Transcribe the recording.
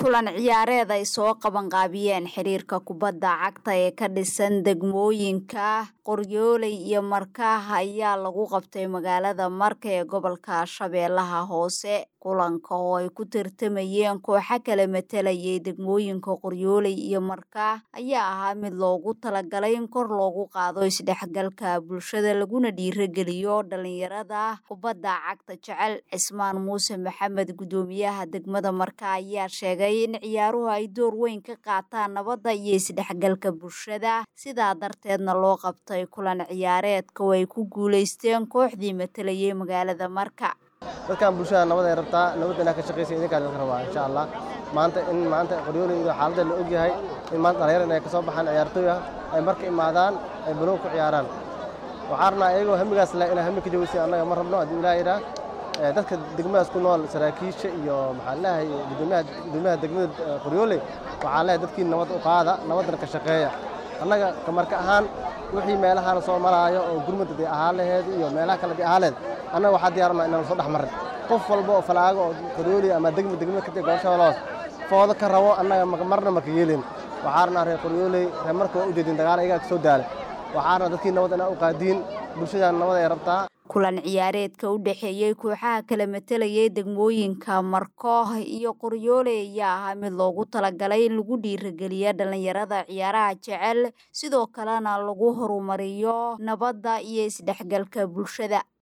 kulan ciyaareed ay soo qabanqaabiyeen xiriirka kubadda cagta ee ka dhisan degmooyinka qoryooley iyo markaah ayaa lagu qabtay magaalada marka ee gobolka shabeellaha hoose kulanka oo ay ku tartamayeen kooxo kala matalayay degmooyinka qoryooley iyo markaah ayaa ahaa mid loogu talagalay in kor loogu qaado isdhexgalka bulshada laguna dhiirageliyo dhalinyarada kubadda cagta jecel cismaan muuse maxamed gudoomiyaha degmada marka ayaa sheegay in ciyaaruhu ay door weyn ka qaataan nabadda iyo isdhexgalka bulshada sidaa darteedna loo qabtay kulan ciyaareedka oo ay ku guulaysteen kooxdii matalayay magaalada marka dadkan bulshada nabad ay rabtaa nabadda inaa ka shaqaysa idinkaa idinka rabaa insha allah maanta in maanta qoryooley iyo xaaladda la ogyahay in maanta dhalinyar inay ka soo baxaan ciyaartooy ah ay marka imaadaan ay banoon ku ciyaaraan waxaa rabnaa iyagoo hamigaas leh inaa hami ka jawaysay annaga ma rabno haddii ilaah yidhaah dadka degmadaas ku nool saraakiisha iyo maxaan leeyahay gudoomiyaha degmada qoryooley waxaan leeyahay dadkii nabad u qaada nabaddana ka shaqeeya annaga kamarka ahaan wixii meelahaan soo maraayo oo gurmudda dee ahaa laheed iyo meelaha kale dee ahaa laheed annaga waxaa diyaarnaa inaan soo dhex marin qof walba oo falaago oo qoryooley ama degma degmada ka tee gobosha holoos foodo ka rabo annaga marna maka yeelin waxaa rabnaa reer qoryooley reer marka waa u jeedin dagaal ayagaa ka soo daala waxaa rabnaa dadkii nabad inaa u qaadiin bulshadan nabad ay rabtaa kulan ciyaareedka u dhexeeyey kooxaha kala matalayay degmooyinka markooh iyo qoryoole ayaa ahaa mid loogu talagalay in lagu dhiirageliya dhalinyarada ciyaaraha jecel sidoo kalena lagu horumariyo nabadda iyo isdhexgalka bulshada